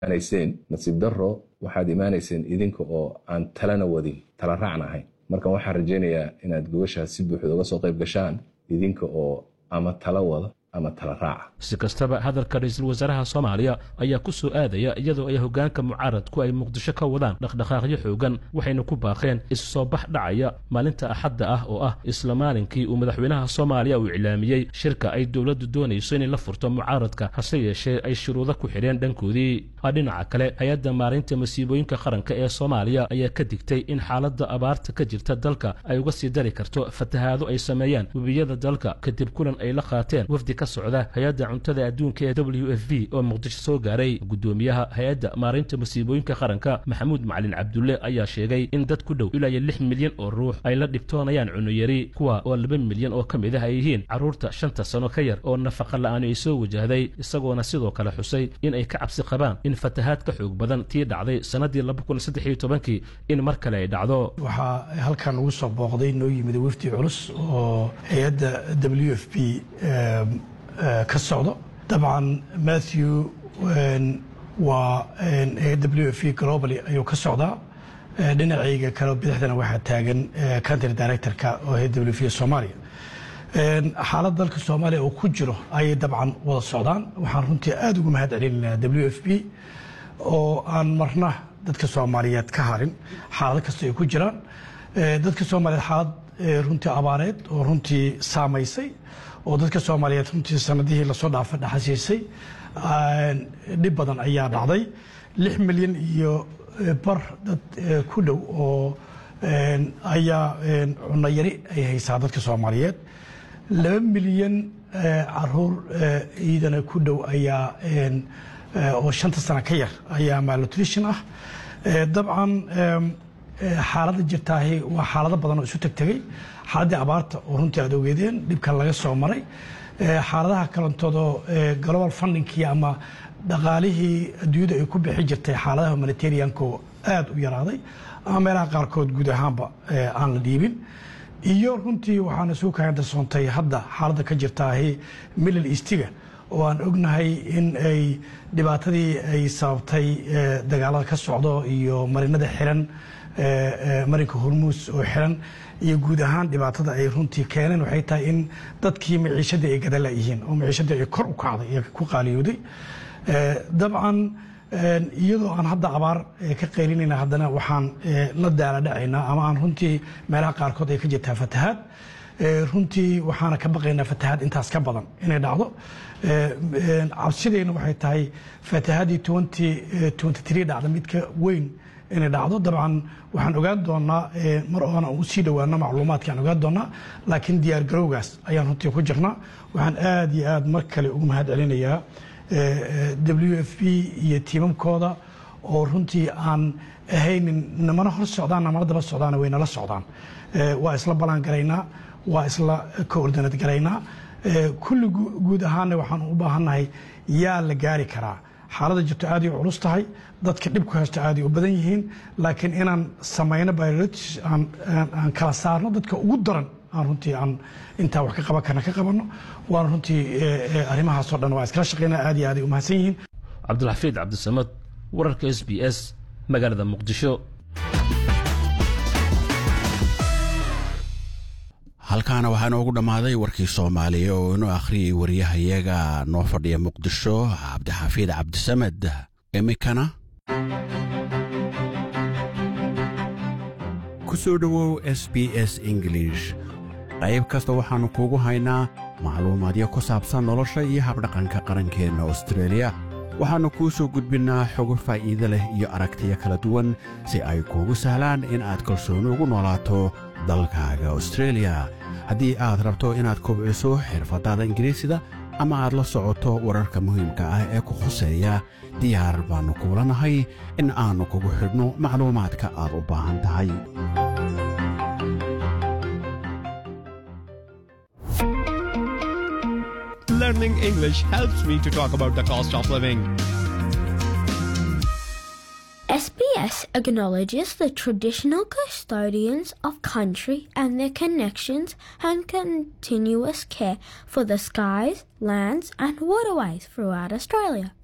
imaanayseen nasiib darro waxaad imaanayseen idinka oo aan talana wadin tala raacna ahayn marka waxaan rajaynayaa inaad gobashaas si buuxda uga soo qayb gashaan idinka oo ama tala wada ama tala raaca si kastaba hadalka ra-iisul wasaaraha soomaaliya ayaa ku soo aadaya iyadoo ay hoggaanka mucaaradku ay muqdisho ka wadaan dhaqdhaqaaqyo xoogan waxayna ku baaqeen issoo bax dhacaya maalinta axadda ah oo ah isla maalinkii uu madaxweynaha soomaaliya uu iclaamiyey shirka ay dowladdu doonayso inay la furto mucaaradka hase yeeshee ay shuruudo ku xidheen dhankoodii dhinaca kale hay-adda maarinta masiibooyinka qaranka ee soomaaliya ayaa ka digtay in xaaladda abaarta ka jirta dalka ay uga sii dari karto fatahaado ay sameeyaan webiyada dalka kadib kulan ay la qaateen wafdi ka socda hay-adda cuntada adduunka ee w f v oo muqdisho soo gaaray guddoomiyaha hay-adda maarinta masiibooyinka qaranka maxamuud macalin cabdulle ayaa sheegay in dad ku dhow ilaa iyo lix milyan oo ruux ay la dhibtoonayaan cunuyari kuwa oo laba milyan oo ka mid ah ay yihiin carruurta shanta sano ka yar oo nafaqa la'aani ay soo wajahday isagoona sidoo kale xusay in ay ka cabsi qabaan in fatahaad ka xoog badan tii dhacday sannaddii laba kun saddex iyo tobankii in mar kale ay dhacdo waxaa halkan ugu soo booqday noo yimid wafdi culus oo hay-adda w f b ka socdo dabcan matthew waa w f v globally ayuu ka socdaa dhinacayga kale bidixdana waxaa taagan country directorka oo hay w v soomaaliya xaalad dalka soomaaliya uu ku jiro ayay dabcan wada socdaan waxaan runtii aada ugu mahad celinaynaa w f b oo aan marna dadka soomaaliyeed ka harin xaalado kasta ay ku jiraan dadka soomaaliyeed xaalad runtii abaareed oo runtii saamaysay oo dadka soomaaliyeed runtii sanadihii lasoo dhaafa dhaxasiisay dhib badan ayaa dhacday lix milyan iyo bar dad ku dhow oo ayaa cunno yari ay haysaa dadka soomaaliyeed laba milyan caruur ciidana ku dhow ayaa oo shanta sano ka yar ayaa malnutrition ah dabcan xaaladda jirtaahi waa xaalado badan oo isu tegtegay xaaladdii abaarta oo runtii aad ogeedeen dhibkan laga soo maray xaaladaha kalantoodoo global fundingkii ama dhaqaalihii adduunyada ay ku bixi jirtay xaaladaha humanitarianko aad u yaraaday ama meelaha qaarkood guud ahaanba aan la dhiibin iyo runtii waxaana suu kaandarsoontay hadda xaaladda ka jirtaahi middle eastiga oo aan ognahay in ay dhibaatadii ay sababtay dagaalada ka socdo iyo marinada xiran marinka hormuus oo xiran iyo guud ahaan dhibaatada ay runtii keeneen waxay tahay in dadkii maciishadii ay gadala yihiin oo maciishadii ay kor u kacday iyo ku qaaliyooday dabcan iyadoo aan hadda abaar ka qaylinayna haddana waxaan la daala dhacaynaa ama aan runtii meelaha qaarkood ay ka jirtaa fatahaad runtii waxaana ka baqaynaa fatahaad intaas ka badan inay dhacdo cabsidayna waxay tahay fatahaadii dhacda midka weyn inay dhacdo dabcan waxaan ogaan doonaa mar oona u sii dhowaano macluumaadkaan ogaan doonaa laakiin diyaar garowgaas ayaan runtii ku jirnaa waxaan aad iyo aad mar kale ugu mahad celinayaa w f b iyo tiimamkooda oo runtii aan ahaynin namana hor socdaan namana daba socdaan way nala socdaan waa isla balaan garaynaa waa isla coordinate garaynaa kulli guud ahaanna waxaan u baahannahay yaa la gaari karaa xaaladda jirto aaday u culus tahay dadka dhibku haysto aaday u badan yihiin laakiin inaan samayno biolotis aan kala saarno dadka ugu daran aan runtii aan intaa wax ka qaban karna ka qabanno waana runtii arrimahaasoo dhan waa iskala shaqeynaa aad iyo aaday u mahadsan yihiin cabdulxafiid cabdisamad wararka s b s magaalada muqdisho halkaana waxaa noogu dhammaaday warkii soomaaliya oo inoo akhriyay waryahayaga noo fadhiya muqdisho cabdixafiid cabdisamed iminkana ku soo dhowow s b s ingilish qayb kasta waxaannu kuugu haynaa macluumaadyo ku saabsan nolosha iyo habdhaqanka qarankeenna austreeliya waxaannu kuu soo gudbinnaa xogo faa'iide leh iyo aragtiyo kala duwan si ay kuugu sahlaan in aad kalsooni ugu noolaato dalkaaga austreeliya haddii aad rabto inaad kobciso xirfaddaada ingiriisida ama aad la socoto wararka muhiimka ah ee ku khuseeya diyaar baannu kuula nahay in aannu kugu xidhno macluumaadka aad u baahan tahay Learning English helps me to talk about the cost of living. SBS acknowledges the traditional custodians of country and their connections and continuous care for the skies, lands, and waterways throughout Australia.